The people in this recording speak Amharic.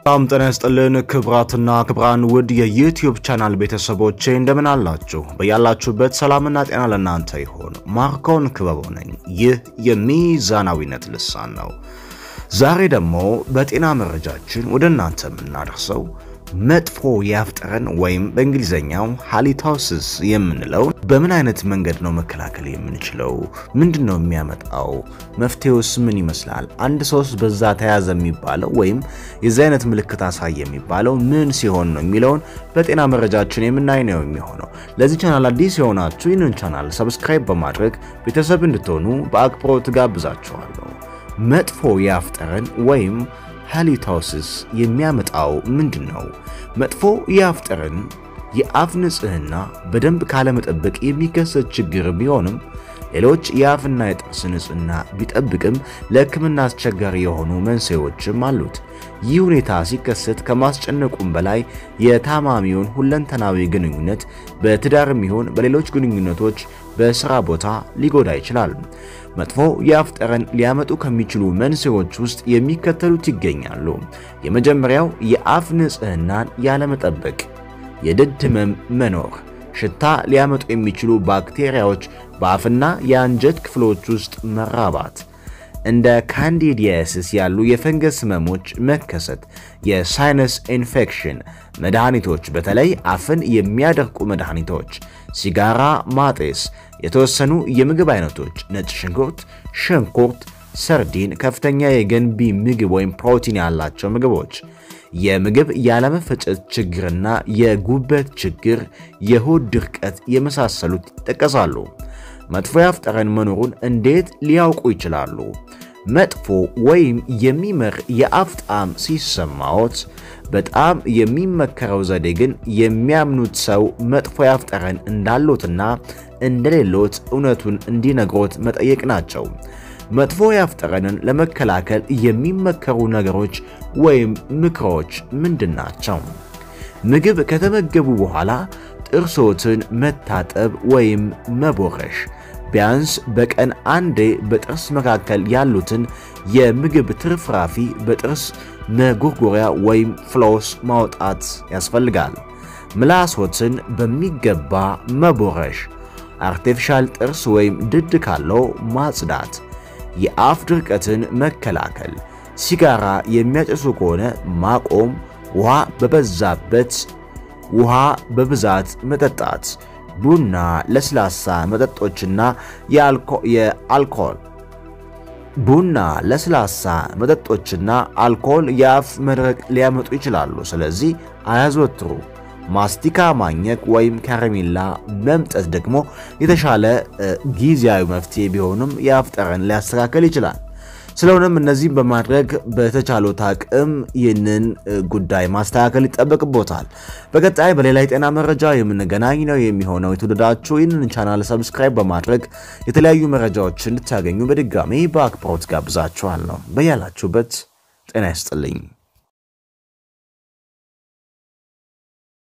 በጣም ጤና ይስጥልን ክብራትና ክብራን ውድ የዩቲዩብ ቻናል ቤተሰቦቼ እንደምን አላችሁ? በያላችሁበት ሰላምና ጤና ለእናንተ ይሆን። ማርኮን ክበበው ነኝ። ይህ የሚዛናዊነት ልሳን ነው። ዛሬ ደግሞ በጤና መረጃችን ወደ እናንተ የምናደርሰው መጥፎ የአፍ ጠረን ወይም በእንግሊዝኛው ሃሊታውሲስ የምንለው በምን አይነት መንገድ ነው መከላከል የምንችለው? ምንድን ነው የሚያመጣው? መፍትሄውስ ምን ይመስላል? አንድ ሰውስ በዛ ተያዘ የሚባለው ወይም የዚህ አይነት ምልክት አሳየ የሚባለው ምን ሲሆን ነው የሚለውን በጤና መረጃችን የምናይ ነው የሚሆነው። ለዚህ ቻናል አዲስ የሆናችሁ ይህንን ቻናል ሰብስክራይብ በማድረግ ቤተሰብ እንድትሆኑ በአክብሮት ጋብዛችኋለሁ። መጥፎ የአፍ ጠረን ወይም ሃሊታውሲስ የሚያመጣው ምንድን ነው? መጥፎ የአፍ ጠረን የአፍ ንጽህና በደንብ ካለመጠበቅ የሚከሰት ችግር ቢሆንም ሌሎች የአፍና የጥርስ ንጽህና ቢጠብቅም ለሕክምና አስቸጋሪ የሆኑ መንስኤዎችም አሉት። ይህ ሁኔታ ሲከሰት ከማስጨነቁም በላይ የታማሚውን ሁለንተናዊ ግንኙነት በትዳርም ይሁን በሌሎች ግንኙነቶች በስራ ቦታ ሊጎዳ ይችላል። መጥፎ የአፍ ጠረን ሊያመጡ ከሚችሉ መንስኤዎች ውስጥ የሚከተሉት ይገኛሉ። የመጀመሪያው የአፍ ንጽህናን ያለመጠበቅ፣ የድድ ህመም መኖር፣ ሽታ ሊያመጡ የሚችሉ ባክቴሪያዎች በአፍና የአንጀት ክፍሎች ውስጥ መራባት፣ እንደ ካንዲዲያሲስ ያሉ የፈንገስ ህመሞች መከሰት፣ የሳይነስ ኢንፌክሽን፣ መድኃኒቶች በተለይ አፍን የሚያደርቁ መድኃኒቶች፣ ሲጋራ ማጤስ፣ የተወሰኑ የምግብ አይነቶች ነጭ ሽንኩርት፣ ሽንኩርት፣ ሰርዲን፣ ከፍተኛ የገንቢ ምግብ ወይም ፕሮቲን ያላቸው ምግቦች፣ የምግብ ያለመፈጨት ችግርና የጉበት ችግር፣ የሆድ ድርቀት የመሳሰሉት ይጠቀሳሉ። መጥፎ የአፍ ጠረን መኖሩን እንዴት ሊያውቁ ይችላሉ? መጥፎ ወይም የሚመር የአፍ ጣዕም ሲሰማዎት በጣም የሚመከረው ዘዴ ግን የሚያምኑት ሰው መጥፎ የአፍ ጠረን እንዳሎትና እንደሌሎት እውነቱን እንዲነግሮት መጠየቅ ናቸው። መጥፎ የአፍ ጠረንን ለመከላከል የሚመከሩ ነገሮች ወይም ምክሮች ምንድን ናቸው? ምግብ ከተመገቡ በኋላ ጥርሶትን መታጠብ ወይም መቦረሽ፣ ቢያንስ በቀን አንዴ በጥርስ መካከል ያሉትን የምግብ ትርፍራፊ በጥርስ መጎርጎሪያ ወይም ፍሎስ ማውጣት ያስፈልጋል። ምላሶትን በሚገባ መቦረሽ፣ አርቴፊሻል ጥርስ ወይም ድድ ካለው ማጽዳት፣ የአፍ ድርቀትን መከላከል፣ ሲጋራ የሚያጨሱ ከሆነ ማቆም፣ ውሃ በበዛበት ውሃ በብዛት መጠጣት፣ ቡና፣ ለስላሳ መጠጦችና የአልኮል ቡና፣ ለስላሳ መጠጦችና አልኮል የአፍ መድረቅ ሊያመጡ ይችላሉ። ስለዚህ አያዘወትሩ። ማስቲካ ማኘክ ወይም ከረሜላ መምጠት ደግሞ የተሻለ ጊዜያዊ መፍትሄ ቢሆንም የአፍ ጠረን ሊያስተካከል ይችላል። ስለሆነም እነዚህም በማድረግ በተቻሎት አቅም ይህንን ጉዳይ ማስተካከል ይጠበቅቦታል። በቀጣይ በሌላ የጤና መረጃ የምንገናኝ ነው የሚሆነው። የተወደዳችሁ ይህንን ቻናል ሰብስክራይብ በማድረግ የተለያዩ መረጃዎችን እንድታገኙ በድጋሚ በአክብሮት ጋብዛችኋለሁ። በያላችሁበት ጤና ይስጥልኝ።